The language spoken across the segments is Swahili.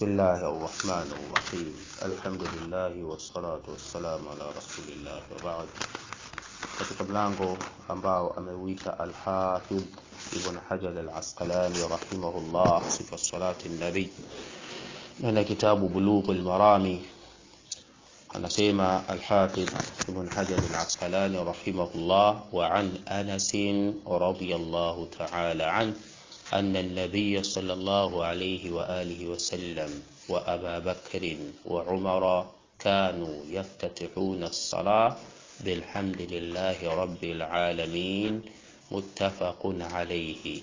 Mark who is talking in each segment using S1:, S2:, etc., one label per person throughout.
S1: بسم الله الرحمن الرحيم الحمد لله والصلاة والسلام على رسول الله وبعد katika mlango ambao ameuita Al-Hafidh Ibn Hajar Al-Asqalani rahimahullah sifa salati nabi na kitabu Bulughul Marami anasema Al-Hafidh Ibn Hajar Al-Asqalani rahimahullah wa an Anas radiyallahu ta'ala anhu أن النبي صلى الله عليه وآله وسلم وأبا بكر وعمر كانوا يفتتحون الصلاة بالحمد لله رب العالمين متفق عليه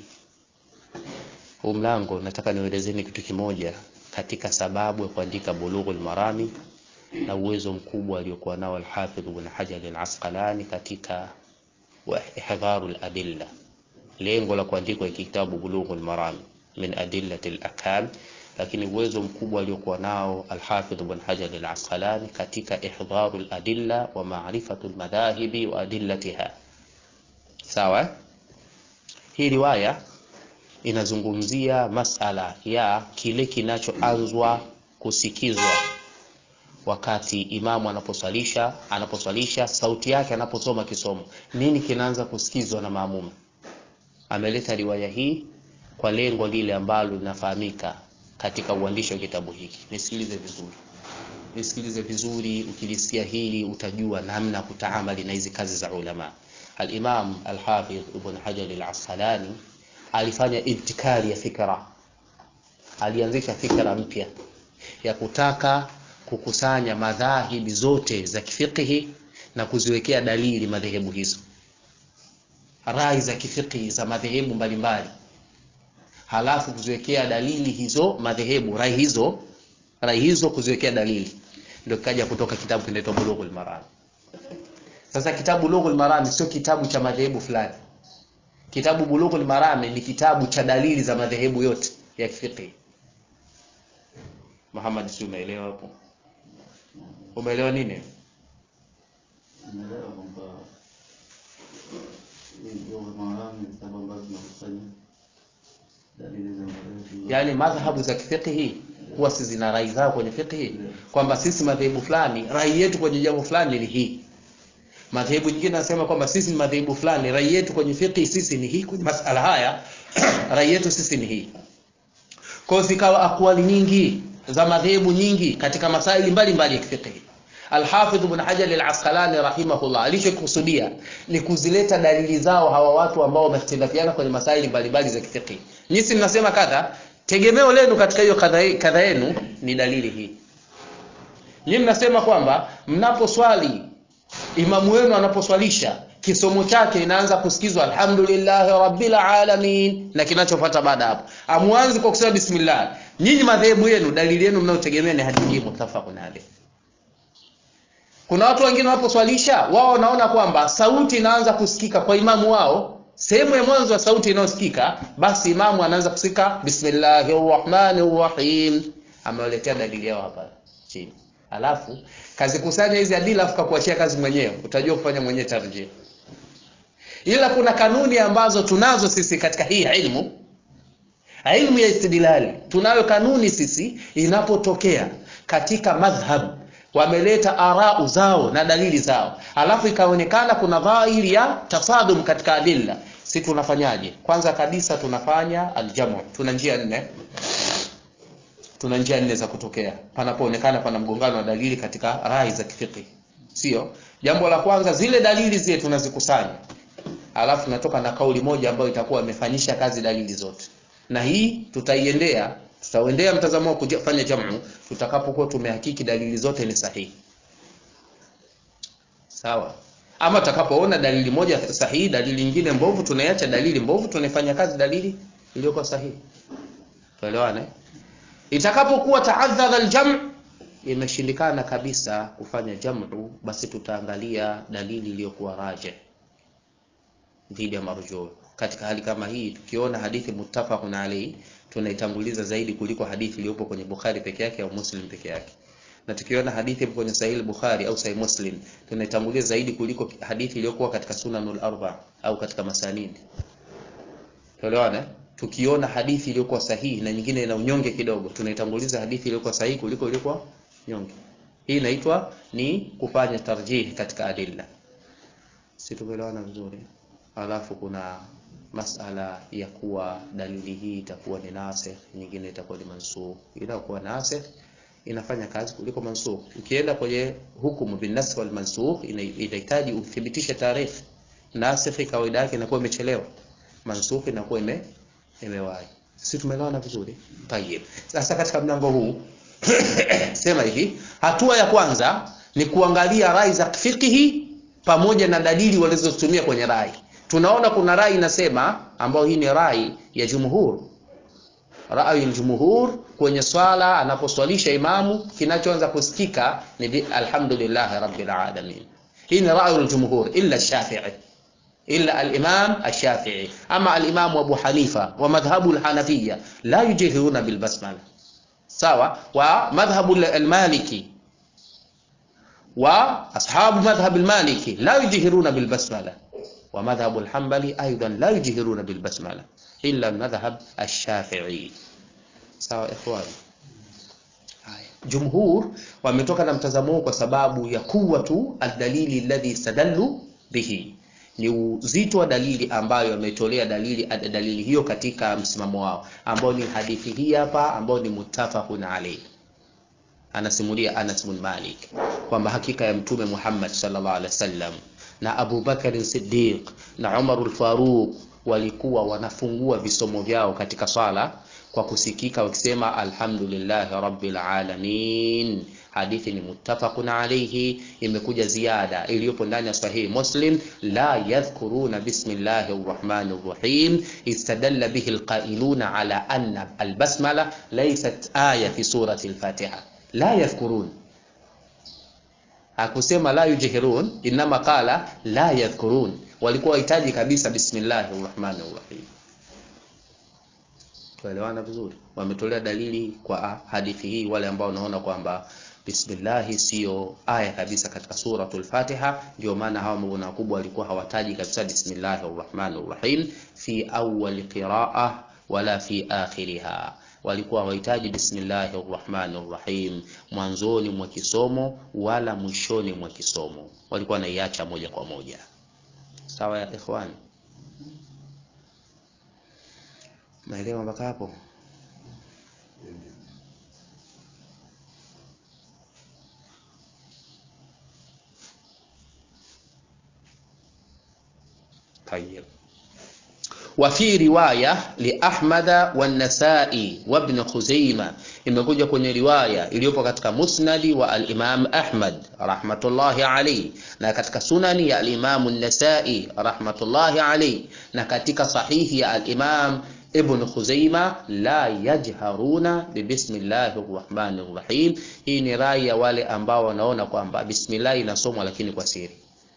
S1: huu mlango nataka nielezeni kitu kimoja katika sababu ya kuandika bulughul marami na uwezo mkubwa aliokuwa nao alhafidh ibn hajar al-asqalani katika ihdharu al-adilla lengo la kuandikwa kitabu bulughul maram min adillati al-ahkam lakini uwezo mkubwa aliokuwa nao al-Hafidh Ibn Hajar al-Asqalani katika ihdharu al-adilla wa ma'rifatu al-madhahibi wa adillatiha sawa hii riwaya inazungumzia masala ya kile kinachoanzwa kusikizwa wakati imamu anaposwalisha anaposwalisha sauti yake anaposoma kisomo nini kinaanza kusikizwa na maamuma ameleta riwaya hii kwa lengo lile ambalo linafahamika katika uandishi wa kitabu hiki. Nisikilize vizuri, nisikilize vizuri. Ukilisikia hili utajua namna ya kutaamali na hizi kazi za ulama. Al-Imam Al-Hafidh Ibn Hajar Al-Asqalani alifanya ibtikari ya fikra, alianzisha fikra mpya ya kutaka kukusanya madhahibi zote za kifikihi na kuziwekea dalili madhehebu hizo rai za kifiqhi za madhehebu mbalimbali, halafu kuziwekea dalili hizo madhehebu, rai hizo rai hizo kuziwekea dalili, ndio kikaja kutoka kitabu kinaitwa Bulughul Maram. Sasa kitabu Bulughul Maram sio kitabu cha madhehebu fulani. Kitabu Bulughul Maram ni kitabu cha dalili za madhehebu yote ya kifiqhi. Muhammad, si umeelewa hapo? Umeelewa nini? yaani madhhabu za kifiqhi huwa si zina rai zao kwenye fiqhi kwamba sisi madhehebu fulani rai yetu kwenye jambo fulani ni hii madhehebu nyingine nasema kwamba sisi ni madhehebu fulani rai yetu kwenye fiqhi sisi ni hii kwenye masala haya rai yetu sisi ni hii kwa zikawa akwali nyingi za madhehebu nyingi katika masaili mbalimbali ya kifiqhi Al-Hafidh Ibn Hajar Al-Asqalani rahimahullah alichokusudia ni kuzileta dalili zao hawa watu ambao wamehitilafiana kwenye masaili mbalimbali za kifiqh. Nyinyi mnasema kadha, tegemeo lenu katika hiyo kadha kadha yenu ni dalili hii. Nyinyi mnasema kwamba mnaposwali imamu wenu anaposwalisha kisomo chake inaanza kusikizwa alhamdulillahi rabbil alamin na kinachofuata baada hapo. Amuanzi kwa kusema bismillah. Nyinyi madhehebu yenu dalili yenu mnayotegemea ni hadithi hii muttafaqun alayh. Kuna watu wengine wanaposwalisha wao wanaona kwamba sauti inaanza kusikika kwa imamu wao, sehemu ya mwanzo wa sauti inayosikika, basi imamu anaanza kusikika bismillahir rahmanir rahim. Amewaletea dalili yao hapa chini, alafu kazikusanya hizi adila, afu kakuachia kazi mwenyewe, utajua kufanya mwenyewe tarjih. Ila kuna kanuni ambazo tunazo sisi katika hii ilmu, ilmu ya istidlali, tunayo kanuni sisi, inapotokea katika madhhab wameleta arau zao na dalili zao, alafu ikaonekana kuna dhahiri ya tasadum katika adilla, si tunafanyaje? Kwanza kabisa tunafanya aljamu. Tuna njia nne, tuna njia nne za kutokea panapoonekana pana mgongano wa dalili katika rai za kifiqh, sio? Jambo la kwanza, zile dalili zile tunazikusanya, alafu tunatoka na kauli moja ambayo itakuwa imefanyisha kazi dalili zote, na hii tutaiendea tutaendea mtazamo wa kufanya jamu tutakapokuwa tumehakiki dalili zote ni sahihi sawa ama tutakapoona dalili moja sahihi dalili nyingine mbovu tunaiacha dalili mbovu tunaifanya kazi dalili iliyokuwa sahihi tuelewane itakapokuwa taadhara aljam imeshindikana kabisa kufanya jamu basi tutaangalia dalili iliyokuwa raje dhidi ya marjuu katika hali kama hii tukiona hadithi muttafaqun alayhi tunaitanguliza zaidi kuliko hadithi iliyopo kwenye Bukhari peke yake au Muslim peke yake. Na tukiona hadithi ipo kwenye Sahih Bukhari au Sahih Muslim, tunaitanguliza zaidi kuliko hadithi iliyokuwa katika Sunanul Arba au katika Masanid. Tuelewana? tukiona hadithi iliyokuwa sahihi na nyingine ina unyonge kidogo tunaitanguliza hadithi iliyokuwa sahihi kuliko iliyokuwa nyonge hii inaitwa ni kufanya tarjih katika adilla si tumeelewana vizuri alafu kuna masala ya kuwa dalili hii itakuwa ni nasikh nyingine itakuwa ni mansukh inakuwa nasikh inafanya kazi kuliko mansukh ukienda kwenye hukumu bin nasikh wal mansukh inahitaji uthibitishe tarehe nasikh kawaida yake inakuwa imechelewa mansukh inakuwa ime imewahi sisi tumeelewana vizuri tayeb sasa katika mlango huu sema hivi hatua ya kwanza ni kuangalia rai za fiqhi pamoja na dalili walizotumia kwenye rai tunaona kuna rai inasema ambayo hii ni rai ya jumhur rai jumhur kwenye swala anaposwalisha imamu kinachoanza kusikika ni alhamdulillah rabbil alamin hii ni rai jumhur illa shafi'i إلا الإمام الشافعي أما الإمام أبو حنيفة ومذهب الحنفية لا يجهرون بالبسملة سواء ومذهب المالكي وأصحاب مذهب المالكي لا يجهرون بالبسملة ومذهب الحنبلي أيضا لا يجهرون بالبسملة إلا المذهب الشافعي سواء إخواني جمهور wametoka na mtazamo huu kwa sababu ya kuwatu aldalili alladhi stadallu bihi ni uzito wa dalili ambayo ametolea dalili dalili hiyo katika msimamo wao ambao ni hadithi hii hapa ambao ni muttafaqun alayhi anasimulia Anas bin Malik kwamba hakika ya mtume Muhammad sallallahu alaihi wasallam na Abu Bakar Siddiq na Umar al-Faruq walikuwa wanafungua visomo vyao katika swala kwa kusikika wakisema alhamdulillahi rabbil alamin hadithi ni muttafaqun alayhi imekuja ziada iliyopo ndani ya sahihi muslim la yadhkuruna bismillahir rahmanir rahim istadalla bihi alqailuna ala anna albasmala laysat aya fi surati alfatiha la yadhkurun hakusema la yujhirun inma qala la yadhkurun walikuwa wahitaji kabisa bismillahir rahmanir rahim tuelewana vizuri wametolea dalili kwa hadithi hii wale ambao wanaona kwamba bismillahi sio aya kabisa katika suratul Fatiha. Ndio maana hawa mabwana wakubwa walikuwa hawataji kabisa bismillahir rahmanir rahim fi awwal qiraa wala fi akhiriha, walikuwa hawahitaji bismillahir rahmanir rahim mwanzoni mwa kisomo wala mwishoni mwa kisomo, walikuwa wanaiacha moja kwa moja. Sawa ya ikhwani, naelewa mpaka hapo? طيب وفي رواية لأحمد والنسائي وابن خزيمة imekuja kwenye riwaya iliyopo katika musnadi wa al-Imam Ahmad rahmatullahi alayhi na katika sunani ya al-Imam an-Nasa'i rahmatullahi alayhi na katika sahihi ya al-Imam Ibn Khuzaima la yajharuna bi bismillahir rahmanir rahim. Hii ni rai ya wale ambao wanaona kwamba bismillah inasomwa lakini kwa siri.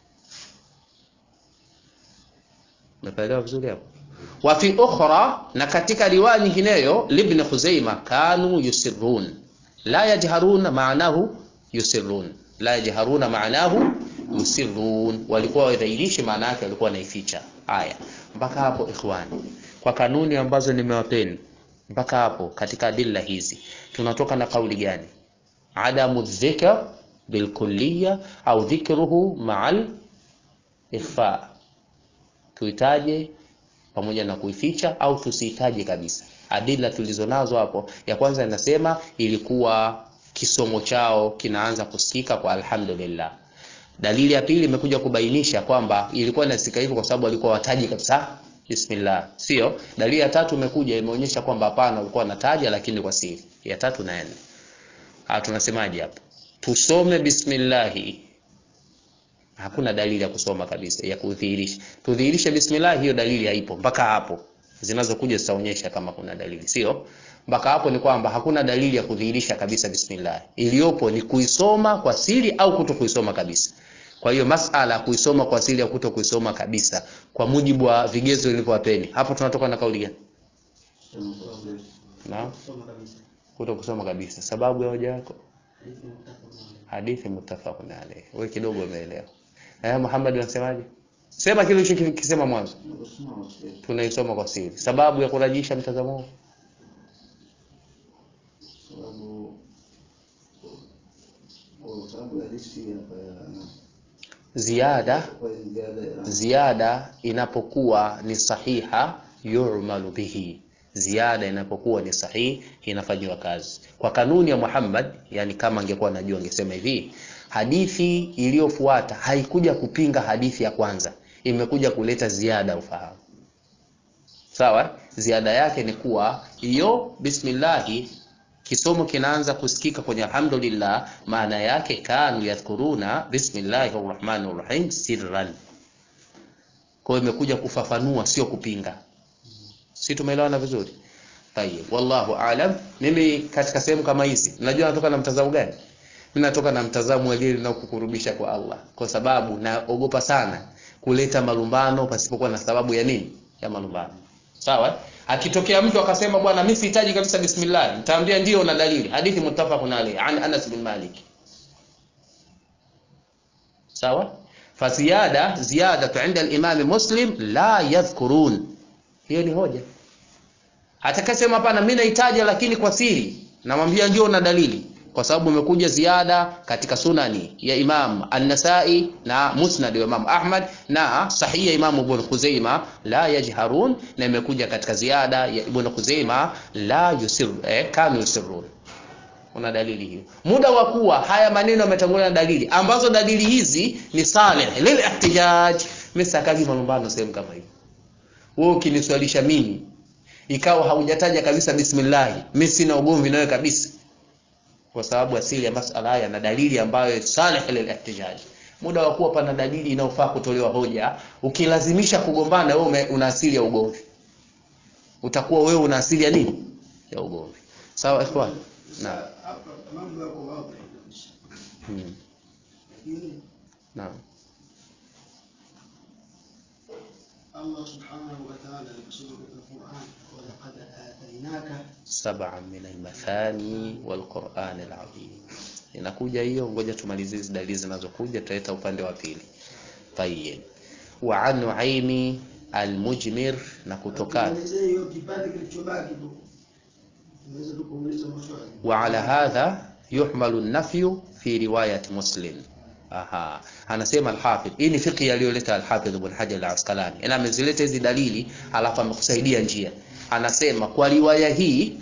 S1: Umeelewa vizuri hapo? Wa fi ukhra, na katika riwaya nyingineyo libn Khuzaima kanu yusirrun la yajharuna maanahu yusirrun la yajharuna maanahu yusirrun, walikuwa wadhairishi maana yake walikuwa wanaificha. Haya, mpaka hapo ikhwani, kwa kanuni ambazo nimewapeni mpaka hapo, katika adilla hizi tunatoka na kauli gani? Adamu dhikr bilkulliya au dhikruhu ma'al ikhfa tuitaje pamoja na kuificha au tusiitaje kabisa. Adila tulizonazo hapo, ya kwanza inasema ilikuwa kisomo chao kinaanza kusikika kwa alhamdulillah. Dalili ya pili imekuja kubainisha kwamba ilikuwa inasikika hivyo kwa sababu walikuwa wataji kabisa bismillah, sio. Dalili ya tatu imekuja imeonyesha kwamba hapana, walikuwa wanataja lakini kwa siri. Ya tatu na nne, ah, tunasemaje hapo? Tusome bismillahi hakuna dalili ya kusoma kabisa ya kudhihirisha. Tudhihirishe bismillah, hiyo dalili haipo mpaka hapo. Zinazokuja zitaonyesha kama kuna dalili, sio? Mpaka hapo ni kwamba hakuna dalili ya kudhihirisha kabisa bismillah. Iliyopo ni kuisoma kwa siri au kuto kuisoma kabisa. Kwa hiyo masala kuisoma kwa siri au kuto kuisoma kabisa, kwa mujibu wa vigezo vilivyowapeni, hapo tunatoka na kauli gani? Na kuto kusoma kabisa. Sababu ya hoja yako? Hadithi muttafaqun alayhi. Wewe kidogo umeelewa. Eh, Muhammad unasemaje? sema kile ulichokisema mwanzo
S2: Nakusema wasikia.
S1: tunaisoma kwa siri sababu ya kurajisha mtazamo huu
S2: Sababu kwa sababu ya riski hapa ya
S1: ziada
S2: kwa ziada ya
S1: ziada inapokuwa ni sahiha yu'malu bihi ziada inapokuwa ni sahihi inafanyiwa kazi kwa kanuni ya Muhammad yani kama angekuwa anajua angesema hivi hadithi iliyofuata haikuja kupinga hadithi ya kwanza imekuja kuleta ziada ufahamu sawa ziada yake ni kuwa hiyo bismillahi kisomo kinaanza kusikika kwenye alhamdulillah maana yake kanu yadhkuruna bismillahir rahmanir rahim sirran kwa hiyo imekuja kufafanua sio kupinga si tumeelewana vizuri tayeb wallahu aalam mimi katika sehemu kama hizi najua natoka na mtazamo gani mimi natoka na mtazamo wa lile linalokukurubisha kwa Allah kwa sababu naogopa sana kuleta malumbano pasipokuwa na sababu ya nini ya malumbano sawa akitokea mtu akasema bwana mimi sihitaji kabisa bismillah nitaambia ndio na dalili hadithi muttafaqun alayhi an Anas bin Malik sawa faziyada ziyada inda al-Imam Muslim la yadhkurun hiyo ni hoja atakasema hapana mimi nahitaji lakini kwa siri namwambia ndio na dalili kwa sababu imekuja ziada katika sunani ya Imam An-Nasa'i na Musnad wa Imam Ahmad na sahihi ya Imam Ibn Khuzaima la yajharun na imekuja katika ziada ya Ibn Khuzaima la yusir eh, kanu yusirun una dalili hiyo muda wa kuwa haya maneno yametangulia na dalili ambazo dalili hizi ni salih lil ihtijaj mimi sakagi malumbano sehemu kama hiyo wewe ukiniswalisha mimi ikawa haujataja kabisa bismillah mimi sina ugomvi nawe kabisa kwa sababu asili ya masala haya na dalili ambayo salih lil ihtijaj muda wa kuwa pana dalili inayofaa kutolewa hoja ukilazimisha kugombana wewe una asili ya ugomvi utakuwa wewe una asili ya nini ya ugomvi sawa ikhwan naam
S3: hapa mambo yako wazi kabisa.
S1: hmm.
S3: Lakini
S1: naam
S3: Allah subhanahu wa ta'ala aliposema katika Qur'an, walaqad atainaka
S1: sab'an min al-mathani wal-Qur'an al-azim. Inakuja hiyo, ngoja tumalizie hizi dalili zinazokuja, tutaleta upande wa pili. Tayyib. Wa an Nuaimi al-Mujmir, na kutokana
S3: Tuelezee hiyo kipande kilichobaki tu. Tunaweza tukuuliza maswali.
S1: wa ala hadha yuhmalu an-nafyu fi riwayat Muslim. Aha, anasema al-Hafidh. Hii ni fiqh aliyoleta al-Hafidh Ibn Hajar al-Asqalani. Ina amezileta hizi dalili alafu amekusaidia njia. Anasema kwa riwaya hii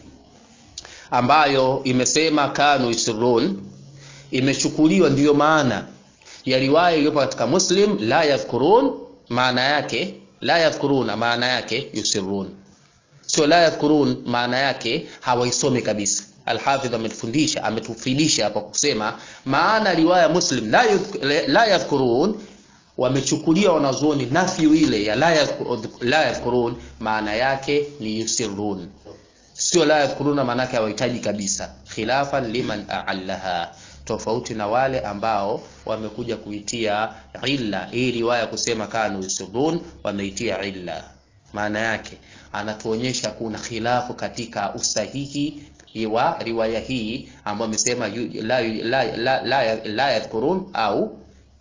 S1: ambayo imesema kanu yusirun imechukuliwa ndiyo maana ya riwaya iliyopo katika Muslim la yadhkurun, maana yake la yadhkuruna, maana yake yusirun, sio la yadhkurun, maana yake hawaisomi kabisa. Alhafidh ametufundisha ametufidisha hapa kusema maana riwaya Muslim la yudh- la yadhkurun wamechukulia wanazuoni nafyu ile ya la yadhkur- la yadhkurun, maana yake ni yusirun sio la yadhkuruna maana yake hawahitaji kabisa khilafan liman aallaha tofauti na wale ambao wamekuja kuitia illa hii riwaya kusema kanu yusirun wameitia illa maana yake anatuonyesha kuna khilafu katika usahihi wa riwaya hii ambayo amesema yu- la, la, la, la, la yadhkurun au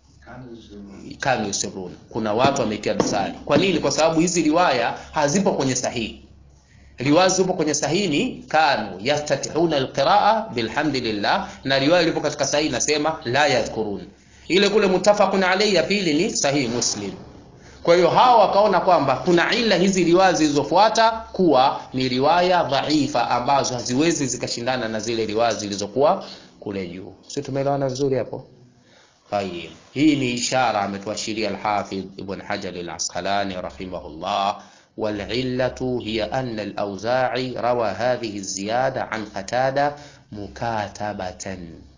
S1: kanu yusirun kuna watu wameitia dosari kwa nini kwa sababu hizi riwaya hazipo kwenye sahihi riwaya zipo kwenye sahihi ni kanu yaftatihuna alqiraa bilhamdilillah na riwaya ilipo katika sahihi inasema la yadhkurun ile kule muttafaqun alayhi ya pili ni sahihi muslim kwa hiyo hawa wakaona kwamba kuna ila hizi riwaya zilizofuata kuwa ni riwaya dhaifa ambazo haziwezi zikashindana na zile riwaya zilizokuwa kule juu sio tumeelewana vizuri hapo طيب hii ni ishara ametuashiria al-Hafidh Ibn Hajar al-Asqalani rahimahullah والعلة هي أن الأوزاعي روى هذه الزيادة عن قتادة مكاتبة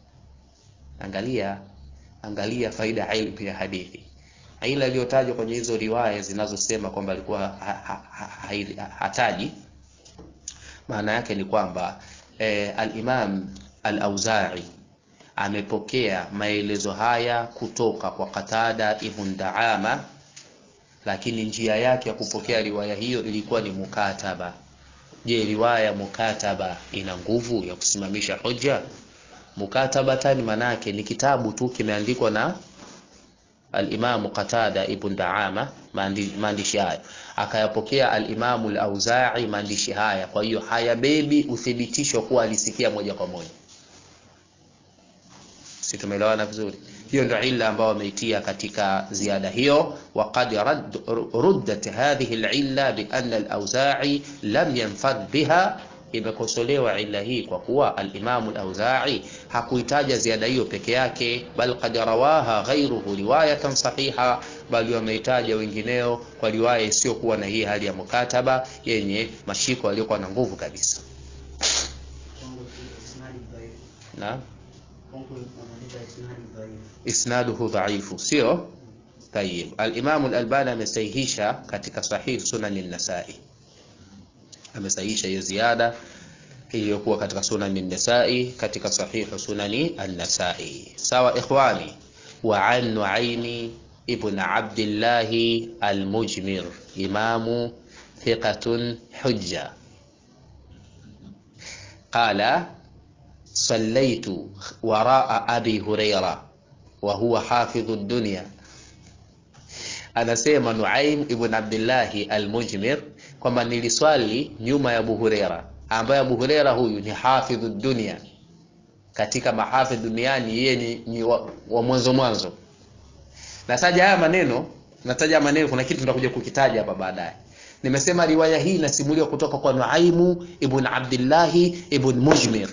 S1: angalia angalia faida ya ilmu ya hadithi ila iliyotajwa kwenye hizo riwaya zinazosema kwamba alikuwa ha, ha, ha, ha, hataji maana yake ni kwamba eh, al-Imam al-Auza'i amepokea maelezo haya kutoka kwa Qatada ibn Daama lakini njia yake ya kupokea riwaya hiyo ilikuwa ni mukataba je riwaya ya mukataba ina nguvu ya kusimamisha hoja mukatabatan manake ni kitabu tu kimeandikwa na alimamu Qatada ibn Daama maandi- maandishi haya, akayapokea alimamu al-Auza'i maandishi haya. Kwa hiyo hayabebi uthibitisho kuwa alisikia moja kwa moja. Si tumeelewana vizuri? Hiyo ndio illa ambayo wameitia katika ziada hiyo. Waqad radd- ruddat hadhihi al-illa bi anna al-Auza'i lam yanfad biha imekosolewa illa hii kwa kuwa al-Imam al-Auza'i hakuitaja ziada hiyo peke yake, bal qad rawaha ghayruhu riwayatan sahiha, bali wameitaja wengineo kwa riwaya isiyokuwa na hii hali ya mukataba yenye mashiko yaliyokuwa na nguvu kabisa. Na isnaduhu dhaifu, sio tayib. Al-Imam al-Albani amesahihisha katika sahih sunan an-Nasa'i, amesahihisha hiyo ziada iliyokuwa katika sunani an-Nasa'i katika sahihu sunani an-Nasa'i. Sawa ikhwani, wa an Nu'aymi ibn Abdullah al-Mujmir imamu thiqatun hujja qala sallaytu wara'a abi Huraira wa huwa hafidhu dunya anasema Nuaim ibn Abdillahi al-Mujmir kwamba niliswali nyuma ya Abu Huraira ambaye Abu Huraira huyu ni hafidhu dunia katika mahafidh duniani, yeye ni, ni wa, wa mwanzo mwanzo. Nataja haya maneno, nataja haya maneno, kuna kitu tutakuja kukitaja hapa baadaye. Nimesema riwaya hii inasimuliwa kutoka kwa Nuaimu ibn Abdillahi ibn Mujmir,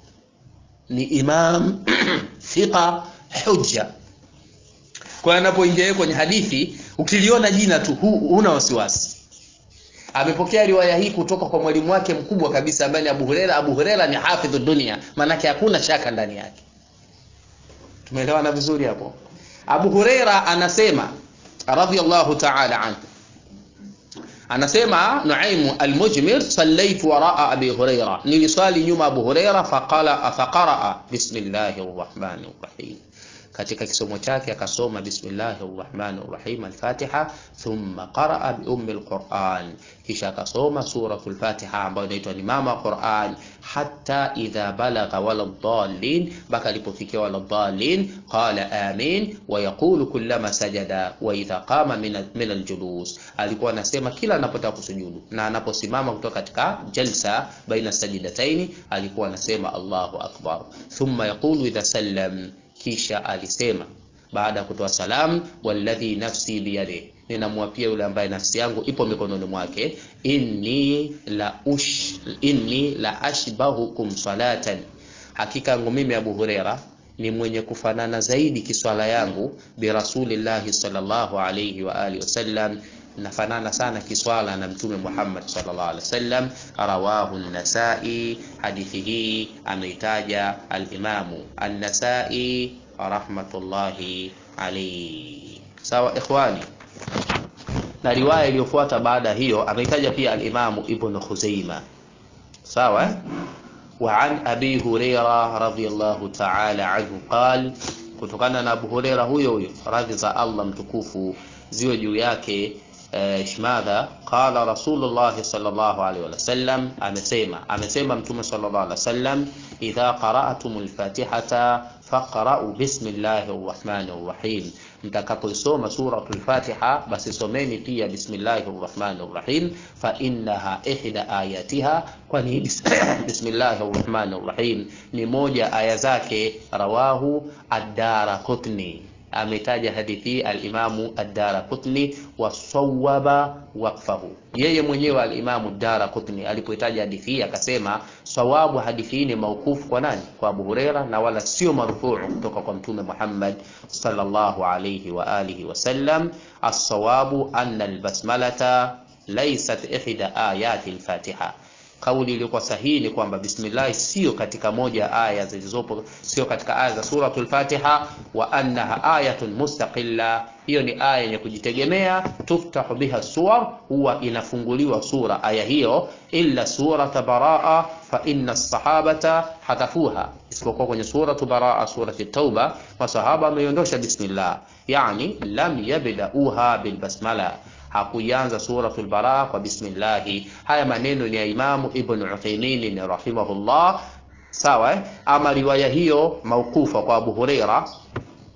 S1: ni imam thiqa hujja. Kwa hiyo anapoingia yeye kwenye hadithi, ukiliona jina tu hu, huna wasiwasi amepokea riwaya hii kutoka kwa mwalimu wake mkubwa kabisa ambaye ni Abu Huraira. Abu Huraira ni hafidhu dunia, maanake hakuna shaka ndani yake. Tumeelewana vizuri hapo? Abu Huraira anasema radhiyallahu ta'ala anhu, anasema Nuaimu al-Mujmir, sallaitu waraa Abi Huraira, niliswali nyuma Abu Huraira, faqala faqaraa bismillahir rahmanir rahim katika kisomo chake akasoma bismillahir rahmanir rahim al-Fatiha, thumma qaraa bi ummi al-Quran, kisha akasoma suratul Fatiha ambayo inaitwa ni mama Quran, hatta idha balagha wala dhalin, mpaka alipofikia wala dhalin, qala amin wa yaqulu kullama sajada wa idha qama min al-julus, alikuwa anasema kila anapotaka kusujudu na anaposimama kutoka katika jalsa baina sajidataini, alikuwa anasema Allahu akbar, thumma yaqulu idha sallam kisha alisema baada ya kutoa salamu, walladhi nafsi biyadihi, ninamwapia yule ambaye nafsi yangu ipo mikononi mwake, inni la ush, inni la ashbahukum salatan, hakika yangu mimi Abu Huraira ni mwenye kufanana zaidi kiswala yangu bi rasulillahi sallallahu alayhi wa alihi wasallam nafanana sana kiswala na mtume Muhammad sallallahu alaihi wasallam. Rawahu an-Nasa'i, hadithi hii ameitaja al-Imamu an-Nasa'i rahmatullahi alayhi. Sawa ikhwani, na riwaya iliyofuata baada hiyo ameitaja pia al-Imamu Ibn Khuzaima. Sawa wa an Abi Huraira radhiyallahu ta'ala anhu qal, kutokana na Abu Huraira huyo huyo radhi za Allah mtukufu ziwe juu yake Shmadha qala Rasulullah sallallahu alaihi wasallam, amesema amesema Mtume sallallahu alaihi wasallam, idha qara'tumul fatihata faqra'u bismillahir rahmanir rahim, mtakapoisoma suratul Fatiha basi someni pia bismillahir rahmanir rahim, fa innaha ihda ayatiha, kwani bismillahir rahmanir rahim ni moja aya zake. Rawahu ad-Daraqutni ametaja hadithi al-Imamu ad-Daraqutni wasawaba waqfahu, yeye mwenyewe al-Imamu ad-Daraqutni alipoitaja hadithi hii akasema sawabu hadithi hii ni maukufu kwa nani? Kwa Abu Huraira, na wala sio marfuu kutoka kwa Mtume Muhammad sallallahu alayhi wa alihi wasallam. As-sawabu anna al-basmalata laysat ihda ayati al-Fatiha Kauli iliyokuwa sahihi ni kwamba bismillah sio katika moja ya aya zilizopo, sio katika aya za suratul Fatiha, wa annaha ayatun mustaqilla, hiyo ni aya yenye kujitegemea. Tuftahu biha suwar, huwa inafunguliwa sura aya hiyo, illa surata baraa fa inna sahabata hadafuha, isipokuwa kwenye suratu baraa, surati Tauba, masahaba wameiondosha bismillah, yani lam yabdauha bilbasmala hakuianza suratul Baraa kwa bismillahi. Haya maneno ni ya Imamu Ibn Uthaymeen rahimahullah, sawa eh? Ama riwaya hiyo maukufa kwa Abu Huraira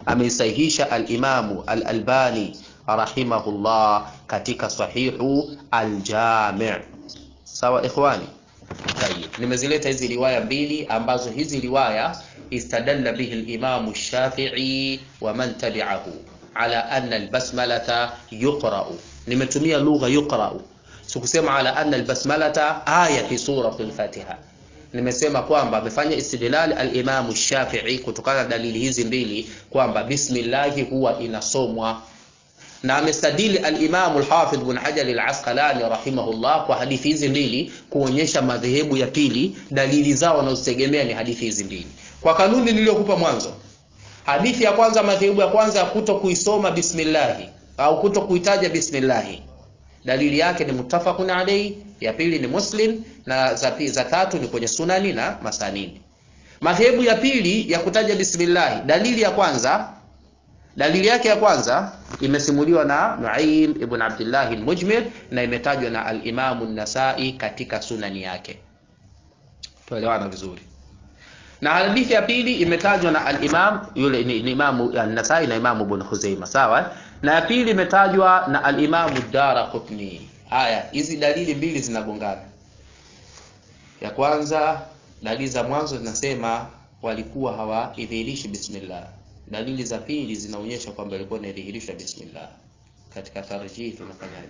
S1: ameisahihisha al-Imamu al-Albani rahimahullah katika sahihu al-Jami' sawa ikhwani Tayyib. Nimezileta hizi riwaya mbili ambazo hizi riwaya istadalla bihi al-Imam Shafi'i wa man tabi'ahu ala anna al-basmalata yuqra'u. Nimetumia lugha yuqra'u. Sikusema ala anna al-basmalata aya fi surati al-Fatiha. Nimesema kwamba amefanya istidlal al-Imam Shafi'i kutokana na dalili hizi mbili kwamba bismillah huwa inasomwa na amestadili al-Imam al-Hafidh Ibn Hajar al-Asqalani rahimahullah kwa hadithi hizi mbili kuonyesha madhehebu ya pili dalili zao wanazozitegemea ni hadithi hizi mbili. Kwa kanuni niliyokupa mwanzo, hadithi ya kwanza, madhehebu ya kwanza ya kuto kuisoma bismillah au kuto kuitaja bismillah, dalili yake ni muttafaqun alayhi, ya pili ni Muslim na za, pi- za tatu ni kwenye sunani na masanini. Madhehebu ya pili ya kutaja bismillah, dalili ya kwanza Dalili yake ya kwanza imesimuliwa na Nuaim ibn Abdullah al-Mujmir na imetajwa na al-Imam an-Nasa'i katika sunani yake. Tuelewana vizuri. Na hadithi ya pili imetajwa na al-Imam yule ni, ni Imam an-Nasa'i na Imam Ibn Khuzaimah, sawa? Na ya pili imetajwa na al-Imam ad-Daraqutni. Haya, hizi dalili mbili zinagongana. Ya kwanza, dalili za mwanzo zinasema walikuwa hawaidhihirishi bismillah dalili za pili zinaonyesha kwamba ilikuwa inadhihirishwa bismillah. Katika tarjihi tunafanyaje?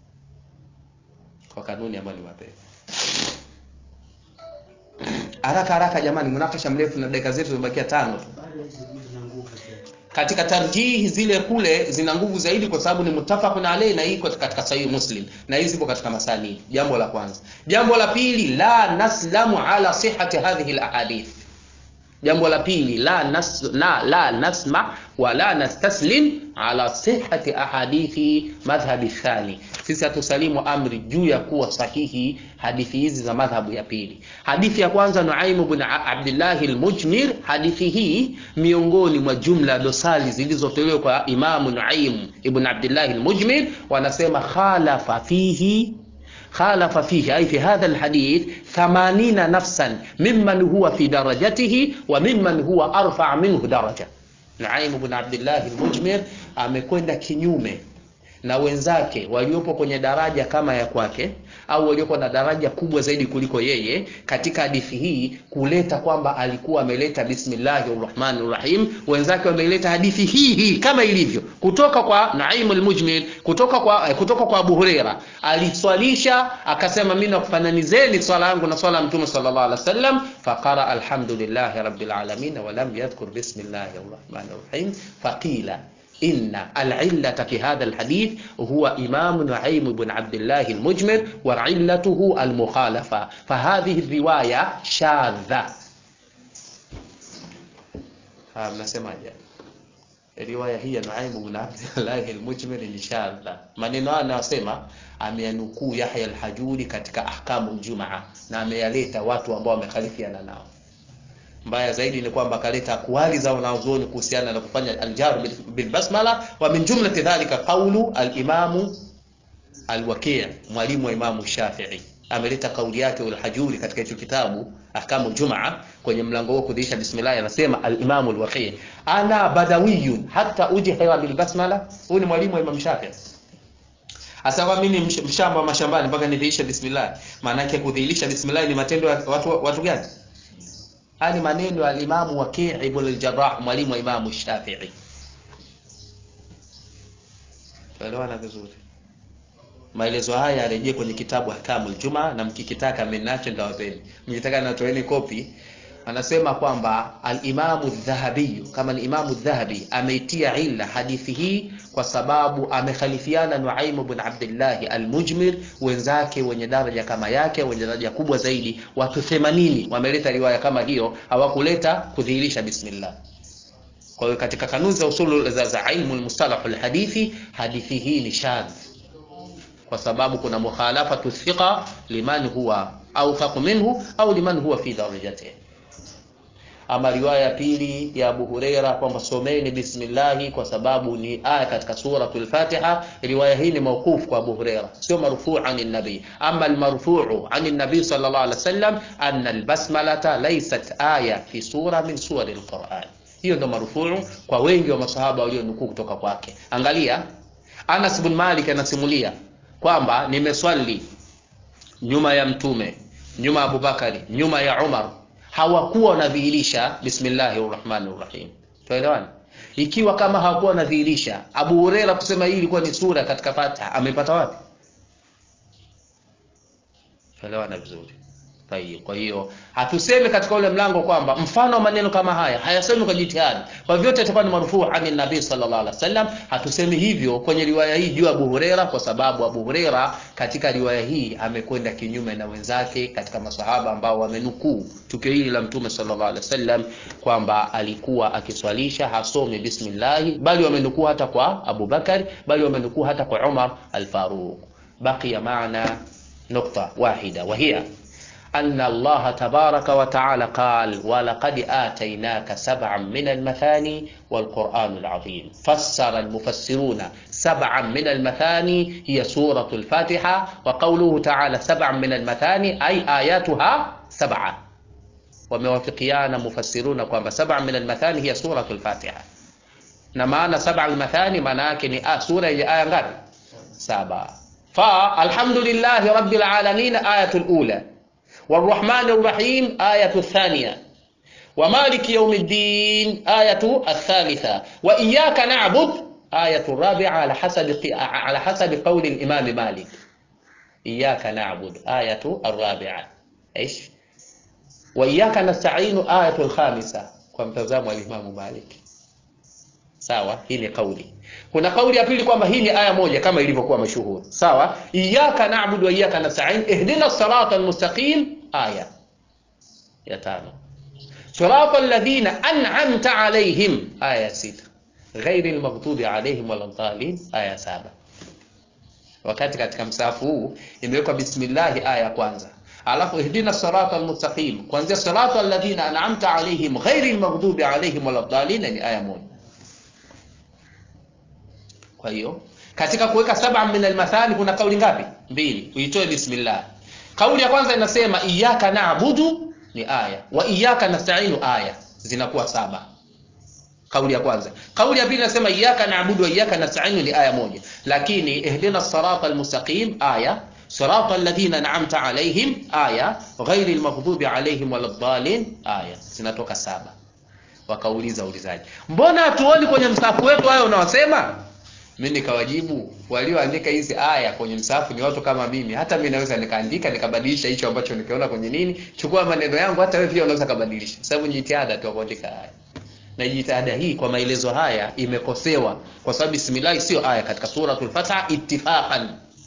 S1: Kwa kanuni ambayo ni mapema. Haraka haraka jamani, mnakasha mrefu na dakika zetu zimebakia tano tu. Katika tarjihi zile kule zina nguvu zaidi kwa sababu ni muttafaqun alayhi na iko katika sahihi Muslim na hizi zipo katika masani. Jambo la kwanza. Jambo la pili, la naslamu ala sihhati hadhihi alahadith Jambo la pili la, nas, na, la nasma wala nastaslim ala sihhati ahadithi madhhabi thani, sisi hatusalimu amri juu ya kuwa sahihi hadithi hizi za madhhabu ya pili. Hadithi ya kwanza Nuaim ibn Abdullah al-Mujmir, hadithi hii miongoni mwa jumla dosali zilizotolewa kwa Imamu Nuaim ibn Abdullah al-Mujmir, wanasema khalafa fihi خالف فيه أي في هذا الحديث ثمانين نفسا ممن هو في درجته وممن هو أرفع منه درجة Nuaim ibn Abdullah al-Mujmir amekwenda kinyume na wenzake waliopo kwenye daraja kama ya kwake au waliokuwa na daraja kubwa zaidi kuliko yeye katika hadithi hii kuleta kwamba alikuwa ameleta bismillahir rahmanir rahim wenzake wameleta hadithi hii hii kama ilivyo kutoka kwa Naim al-Mujmir kutoka kwa eh, kutoka kwa Abu Huraira aliswalisha akasema mimi nakufananizeni swala yangu na swala ya Mtume sallallahu alaihi wasallam faqara alhamdulillahi rabbil alamin wa lam yadhkur bismillahir rahmanir rahim faqila إن العلة في هذا الحديث هو إمام نعيم بن عبد الله المجمر وعلته المخالفة فهذه الرواية شاذة mnasemaje riwaya hii ya Nuaim bin Abdullah al-Mujmir ni shadha. Maneno haya anayosema ameyanukuu Yahya al-Hajuri katika ahkamu Jumaa na ameyaleta watu ambao wamekhalifiana nao. Mbaya zaidi ni kwamba akaleta akwali za wanazuoni kuhusiana na kufanya aljar bil, bil basmala wa min jumlati dhalika qawlu al-Imam al-Waqi' mwalimu wa Imam Shafi'i ameleta kauli yake al-Hajuri katika hicho kitabu ahkamu Jumaa kwenye mlango huo kudhihirisha bismillah, anasema al-Imam al-Waqi' ana badawiyun hatta ujhira bil basmala. Huyu ni mwalimu wa Imam Shafi'i. Asa kwa mimi msh- mshamba wa mashambani mpaka nidhihirishe bismillah. Maana yake kudhihirisha bismillah ni matendo ya watu watu gani? Haya ni maneno ya al-Imam Waqi' ibn al-Jarrah mwalimu wa Imam Shafi'i. Tuelewana vizuri. Maelezo haya yarejee kwenye kitabu Ahkamul Juma na mkikitaka mmenacho ndawapeni. Mkitaka natoeni kopi. Anasema kwamba al-Imamu Dhahabi kama ni Imamu Dhahabi ameitia illa hadithi hii kwa sababu amekhalifiana Nuaim ibn Abdullah al-Mujmir, wenzake wenye daraja kama yake, wenye daraja kubwa zaidi, watu 80 wameleta riwaya kama hiyo, hawakuleta kudhihirisha bismillah. Kwa hiyo katika kanuni za usulu za, za ilmu al-mustalah al-hadithi, hadithi hii ni shadh kwa sababu kuna mukhalafatu thiqa liman huwa awthaq minhu au liman huwa fi darajatihi. Ama riwaya ya pili ya Abu Huraira kwamba someni bismillahi kwa sababu ni aya katika suratul Fatiha. Riwaya hii ni mawquf kwa Abu Huraira, sio marfuu ani nabi. Ama almarfuu ani nabi sallallahu alaihi wasallam anna albasmalata laysat aya fi sura min suwari alquran. hiyo ndo marufuu kwa wengi wa masahaba walionukuu kutoka kwake angalia anas bin malik anasimulia kwamba nimeswali nyuma ya mtume nyuma ya abubakari nyuma ya umar hawakuwa wanadhihirisha bismillahi rahmani rahim tuelewana ikiwa kama hawakuwa wanadhihirisha abu hureira kusema hii ilikuwa ni sura katika fatiha amepata wapi tuelewana vizuri Tayyib. Kwa hiyo hatusemi katika ule mlango kwamba mfano wa maneno kama haya hayasemi kwa jitihadi, kwa vyote itakuwa ni marufuu ani nabii sallallahu alaihi wasallam. Hatusemi hivyo kwenye riwaya hii juu ya Abu Huraira, kwa sababu Abu Huraira katika riwaya hii amekwenda kinyume na wenzake katika masahaba ambao wamenukuu tukio hili la Mtume sallallahu alaihi wasallam kwamba alikuwa akiswalisha hasomi bismillahi, bali wamenukuu hata kwa Abu Bakar, bali wamenukuu hata kwa Umar al-Faruq. Baqiya maana nukta wahida wa hiya أن الله تبارك وتعالى قال ولقد آتيناك سبعا من المثاني والقرآن العظيم فسر المفسرون سبعا من المثاني هي سورة الفاتحة وقوله تعالى سبعا من المثاني أي آياتها سبعة وموافقيان مفسرون قام سبعا من المثاني هي سورة الفاتحة نمانا سبع المثاني مناكن آه سورة هي آية غير سبعة فالحمد لله رب العالمين آية الأولى والرحمن الرحيم آية الثانية ومالك يوم الدين آية الثالثة وإياك نعبد آية الرابعة على حسب على حسب قول الإمام مالك إياك نعبد آية الرابعة إيش وإياك نستعين آية الخامسة كمتزام الإمام مالك sawa hii ni kauli kuna kauli ya pili kwamba hii ni aya moja kama ilivyokuwa mashuhuri sawa iyyaka na'budu wa iyyaka nasta'in ihdina sirata almustaqim aya ya tano sirata alladhina an'amta alayhim aya sita ghairi almaghdubi alayhim waladhdallin aya saba wakati katika msahafu huu imewekwa bismillah aya ya kwanza alafu ihdina sirata almustaqim kuanzia sirata alladhina an'amta alayhim ghairi almaghdubi alayhim waladhdallin ni aya moja kwa hiyo katika kuweka saba min almathani kuna kauli ngapi mbili uitoe bismillah kauli ya kwanza inasema iyyaka na'budu ni aya wa iyyaka nasta'inu aya zinakuwa saba kauli ya kwanza kauli ya pili inasema iyyaka na'budu wa iyyaka nasta'inu ni aya moja lakini ihdina sirata almustaqim aya صراط الذين أنعمت عليهم آية غير المغضوب عليهم ولا الضالين آية zinatoka saba wakauliza ulizaji mbona hatuoni kwenye msafu wetu hayo unaosema mi nikawajibu walioandika hizi aya kwenye msafu ni watu kama mimi hata mi naweza nikaandika nikabadilisha hicho ambacho nikiona kwenye nini chukua maneno yangu hata wewe pia unaweza kabadilisha sababu ni jitihada tu ya kuandika aya na jitihada hii kwa maelezo haya imekosewa kwa sababu bismillah sio aya katika suratul fatiha ittifaqan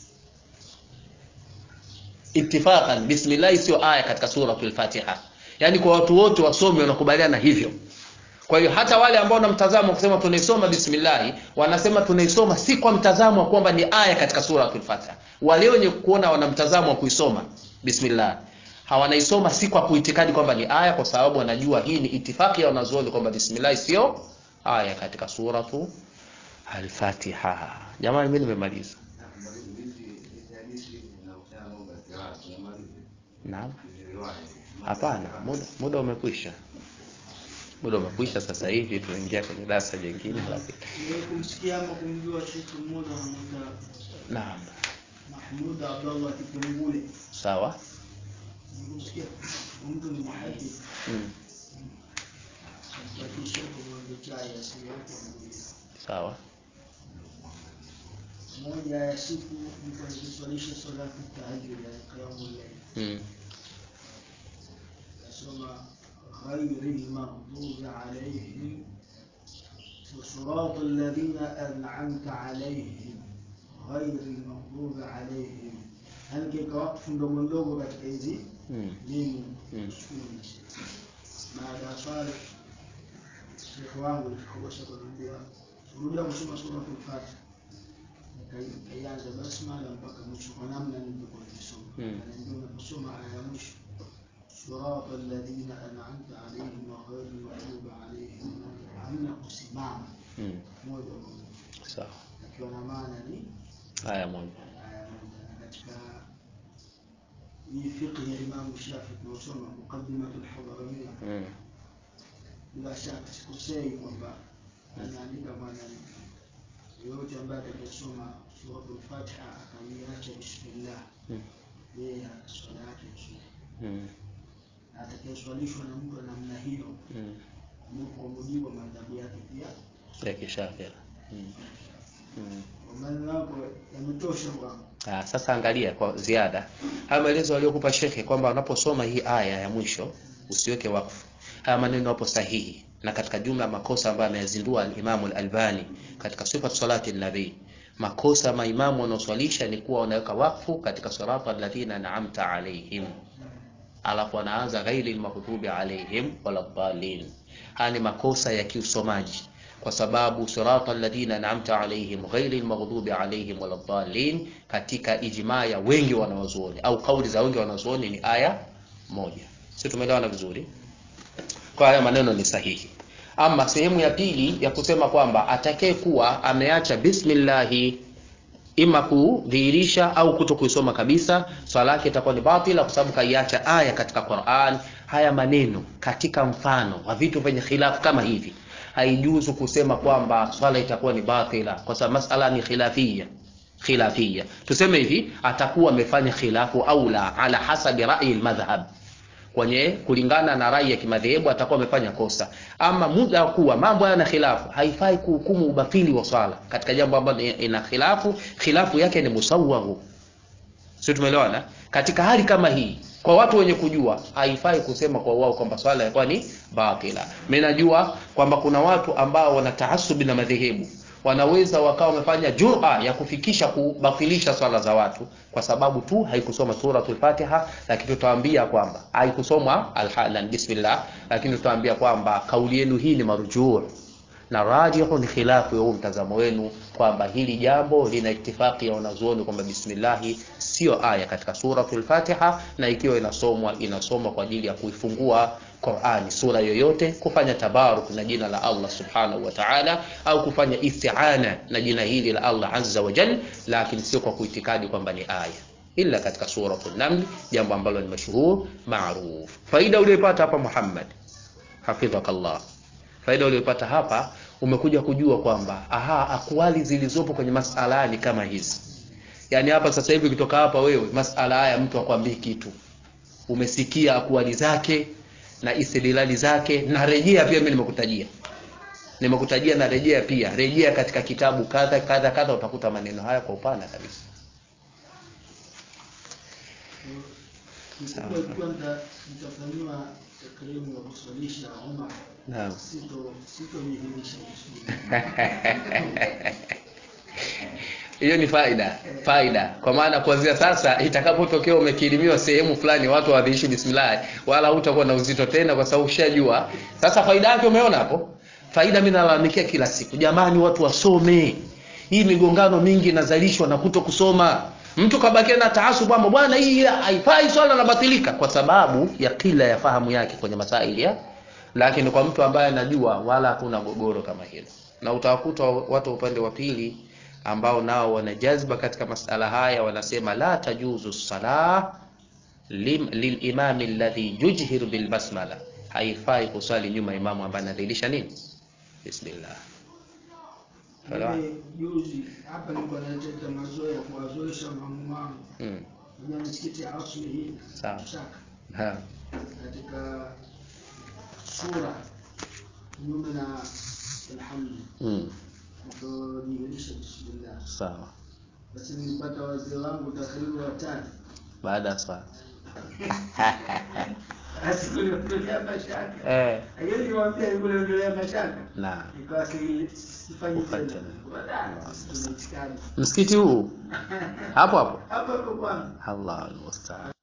S1: ittifaqan bismillah sio aya katika suratul fatiha yani kwa watu wote wasomi wanakubaliana hivyo kwa hiyo hata wale ambao na mtazamo wa kusema tunaisoma bismillah wanasema tunaisoma si kwa mtazamo wa kwamba ni aya katika suratul fatiha wale wenye kuona wana mtazamo wa kuisoma bismillah hawanaisoma si kwa kuitikadi kwamba ni aya kwa sababu wanajua hii ni itifaki ya wanazuoni kwamba bismillah sio aya katika suratu al-fatiha jamani mimi nimemaliza naam hapana muda, muda umekwisha muda umekwisha sasa hivi tunaingia kwenye darasa jingine lakini
S3: kumsikia ama kumjua shekhe mmoja anamuita
S1: naam
S3: Mahmud Abdallah Kipengule.
S1: sawa
S3: Kumsikia mtu ni muhadith
S1: mm.
S3: akisha kumwambia chai asili yake anakuja.
S1: sawa
S3: moja ya siku nilikuwa nikiswalisha salatu tahajjud ya qiyamul layl
S1: mm.
S3: nasoma ghayril maghdubi alayhim وصراط الذين أنعمت عليهم غير المغضوب عليهم هل كيك وقف ndogo ndogo katika hizi
S1: mm.
S3: mimu
S1: Mm.
S3: sukuni baada ya swala shekhe wangu nikakosha kuniambia rudia kusoma suratul fatiha nikaianza basmala mpaka mwisho kwa namna nilivyokuwa nikisoma
S1: Mm.
S3: ananiambia unaposoma aya ya mwisho صراط الذين أنعمت عليهم وغير المغضوب عليهم hamna kusimama
S1: mm.
S3: moja kwa moja
S1: sawa
S3: akiwa na maana ni
S1: haya moja
S3: aya moja Na katika hii fiqh ya Imam Shafi tunaosoma muqaddimatul Hadaramiyya
S1: mm.
S3: bila shaka sikosei kwamba anaandika bwana yoyote ambaye atakayesoma suratul Fatiha akaiacha bismillah
S1: Mm.
S3: yeye ana swala yake nzuri
S1: Mm.
S3: na atakayeswalishwa na mtu wa namna hiyo
S1: Mm.
S3: mu- kwa mujibu wa madhabu yake pia
S1: ya kishafia mm. mm.
S3: kwa maneno yako yametosha kwangu
S1: Ah, sasa angalia kwa ziada haya maelezo aliyokupa shekhe kwamba unaposoma hii aya ya mwisho usiweke wakfu haya maneno hapo sahihi na katika jumla ya makosa ambayo ameyazindua al-Imam al-Albani katika sifat salati nabii makosa maimamu wanaoswalisha ni kuwa wanaweka wakfu katika salata alladhina an'amta alaihim alafu anaanza ghairi almaghdubi alaihim wala dhalin haya ni makosa ya kiusomaji kwa sababu sirata alladhina an'amta alaihim ghairi almaghdubi alaihim wala dhalin katika ijmaa ya wengi wanawazuoni au kauli za wengi wanazuoni ni aya moja sisi tumeelewana vizuri kwa haya maneno ni sahihi ama sehemu ya pili ya kusema kwamba atakaye kuwa ameacha bismillahi ima kudhihirisha au kuto kuisoma kabisa swala yake itakuwa ni batila kwa sababu kaiacha aya katika Qur'an haya maneno katika mfano wa vitu vyenye khilafu kama hivi haijuzu kusema kwamba swala itakuwa ni batila kwa sababu masala ni khilafia khilafia tuseme hivi atakuwa amefanya khilafu au la ala hasabi rai almadhhab kwenye kulingana na rai ya kimadhehebu atakuwa amefanya kosa ama muda wa kuwa mambo yana khilafu haifai kuhukumu ubatili wa swala katika jambo ambalo ina khilafu khilafu yake ni musawwaru sio tumeelewana katika hali kama hii kwa watu wenye kujua haifai kusema kwa wao kwamba swala ilikuwa ni batila mimi najua kwamba kuna watu ambao wana taasubi na madhehebu wanaweza wakawa wamefanya jura ya kufikisha kubatilisha swala za watu kwa sababu tu haikusoma suratul Fatiha, lakini tutawaambia kwamba haikusoma alhalan bismillah, lakini tutawaambia kwamba kauli yenu hii ni marujuu na rajihu ni khilafu ya huu mtazamo wenu kwamba hili jambo lina itifaki ya wanazuoni kwamba bismillahi sio aya katika suratul Fatiha, na ikiwa inasomwa inasomwa kwa ajili ya kuifungua Qur'ani sura yoyote, kufanya tabaruk na jina la Allah subhanahu wa ta'ala, au kufanya isti'ana na jina hili la Allah azza wa jal, lakini sio kwa kuitikadi kwamba ni aya illa katika suratul Naml, jambo ambalo ni mashuhur maruf. Faida uliyopata hapa Muhammad, hafidhakallah faida uliyopata hapa umekuja kujua kwamba aha akwali zilizopo kwenye masala ni kama hizi yaani hapa sasa hivi ukitoka hapa wewe masala haya mtu akwambii kitu umesikia akwali zake na istidlali zake na rejea pia mimi nimekutajia nimekutajia na rejea pia rejea katika kitabu kadha kadha kadha utakuta maneno haya kwa upana kabisa
S3: Kikubwa ikiwa nita- nitafanyiwa takrimu ya kuswalisha Umar,
S1: naam
S3: sito sitojidhihirisha vizuri.
S1: hiyo ni faida faida kwa maana kuanzia sasa itakapotokea umekirimiwa sehemu fulani watu waadhishi bismillah wala hutakuwa na uzito tena kwa sababu ushajua sasa faida yake umeona hapo faida mimi nalalamikia kila siku jamani watu wasome hii migongano mingi inazalishwa na kuto kusoma mtu kabakia na taasub kwamba bwana hii haifai swala nabatilika kwa sababu ya kila ya fahamu yake kwenye masaili ya lakini kwa mtu ambaye anajua wala hakuna gogoro kama hilo na utawakuta watu wa upande wa pili ambao nao wana jazba katika masala haya wanasema la tajuzu salah lim- lilimami alladhi yujhiru bilbasmala haifai kuswali nyuma imamu ambaye anadhihirisha nini bismillah Sawa?
S3: Mimi juzi hapa nilikuwa naleta mazoea kuwazoesha mamu wangu
S1: mm.
S3: kwenye misikiti ya asli hii
S1: Sawa.
S3: Lusaka,
S1: ha.
S3: katika sura kinyume na alhamdu
S1: mm.
S3: kutodhihirisha bismillah.
S1: sawa
S3: Basi nilipata wazee wangu takriban watatu
S1: baada ya swala
S3: asikuliondolea mashaka
S1: eh.
S3: hiyo niwaambia nikuliondolea mashaka
S1: na
S3: ikawa si- sifanyi
S1: Ufanye
S3: tena
S1: tena.
S3: Wala, tunaitikadi
S1: msikiti huu hapo hapo
S3: hapa hapo kwangu
S1: Allah almustaan